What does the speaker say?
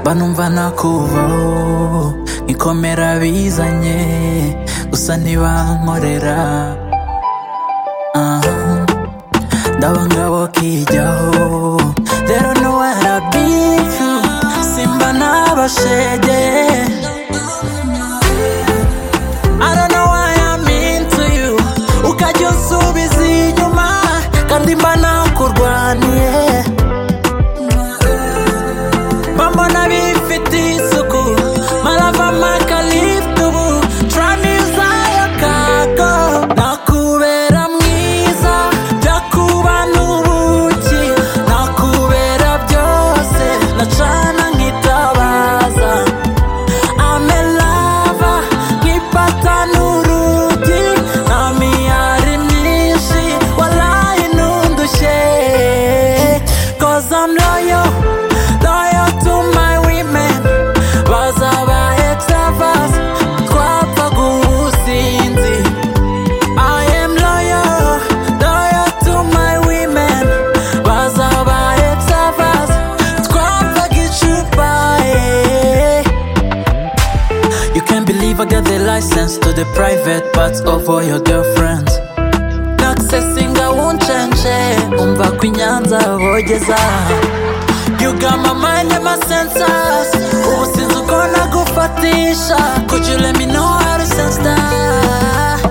imana kuvaho nkikomera bizanye gusa ntibankorera aha ndaba ngabo kijyaho rero ntiwarabika simba n'abashege I don't know why I'm into you ukajya usubiza inyuma kandi mba nakurwaniye bambona bifite isuku marava makalift ubu tramiza ya kago nakubera mwiza byakuba n'ubuki nakubera byose nacana nkitabaza amelava nkipata n'urugi nta miyari myinshi walayi ntundushye cause I'm loyal loyal to my women bazaba extravas twapfa guhusinzi I am loyal loyal to my women bazaba extravas twapfa gicupa yeah. You can't believe I got the license to the private parts of all your girlfriends. Naccessing I won't change. eh. Umva kwinyanza bogeza. You got my mind and my senses. Ubu sinzi uko nagufatisha. Could you let me know how to sense that?